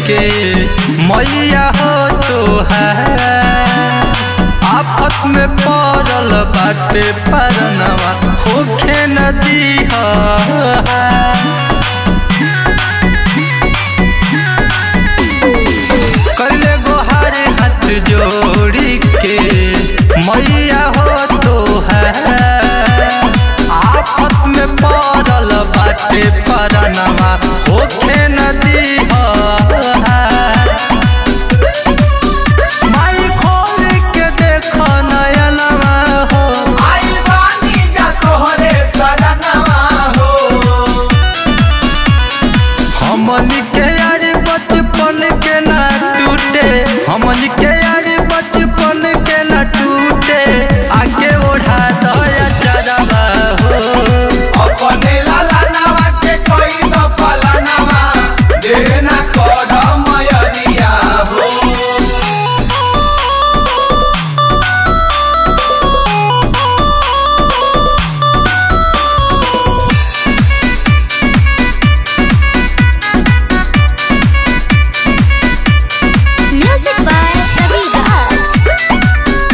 के मैया हो तो है आफत में पड़ल बाटे परनवा होखे नदी कैले गोहार हाथ जोड़ी के मैया हो तो है आफत में पड़ल बाटे परनवा होखे नदी माई खोल के देखो नयनवा हो आई बानी जा तोहरे सदनवा हो हमन के यार बचपन के ना टूटे हमन के यार बचपन के ना टूटे आगे ओढ़ा दया चरवा हो अपने लाला नवा के कोई तो पलानवा देना कोड मयरिया हो Music by Ravi Raj.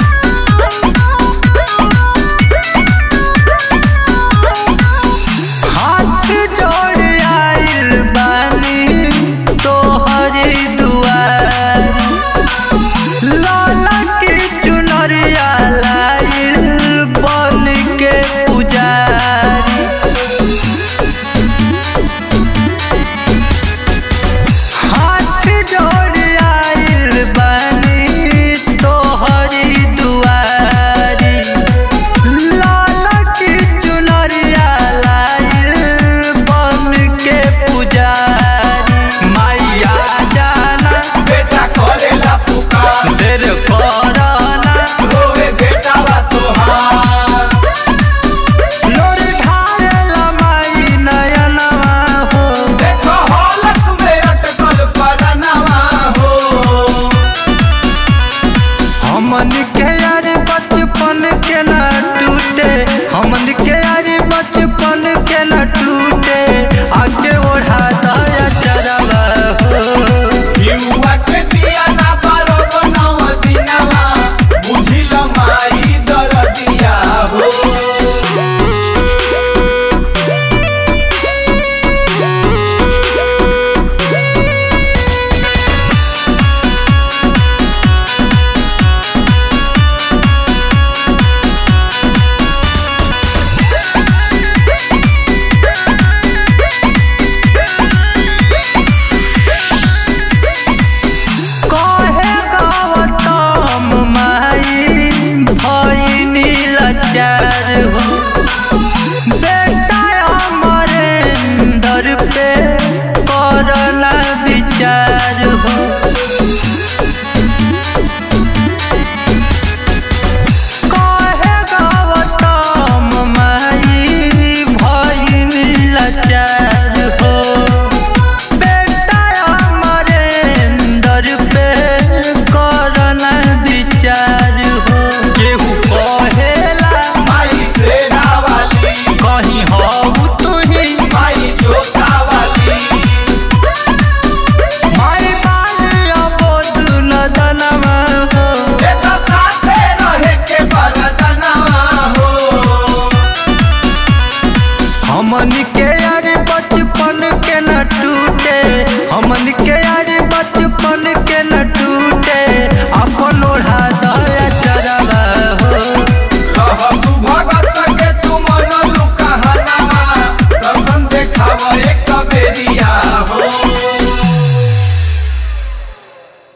हाथ जोड़ आइल बानी तोहरी दुआर लाला की चुनरिया लाइल बन के पुजारी हाथ जोड़ आइल बानी तोहरी दुआरी लाला की चुनरिया लाइल बन के पुजारी मैया जाना बेटा करेला पुकार देर करना रोवे बेटावा तोहार लोर ढारेला माई नयनवा हो देखो हालत में अटकल परानवा हो हमन के यार बचपन के ना टूटे हमन के यार बचपन के ना टूटे आगे ओढ़ा दया चरवा हो युवा के दिया ना बारो बनाव दिनवा बुझिल माई दरदिया हो कहे गौतम माई भइनी लाचार हो बेटा अमरेंद्र पे करना विचार हो कहे गौतम माई भइनी लाचार हो बेटा अमरेंद्र पे करना विचार हो केहू कहेला माई सेना वाली कहीं हो तुही माई जोता वाली माई बाली अबोध नदनवा हो एता साथे रहे के बरदनवा हो हमन के यार बचपन के ना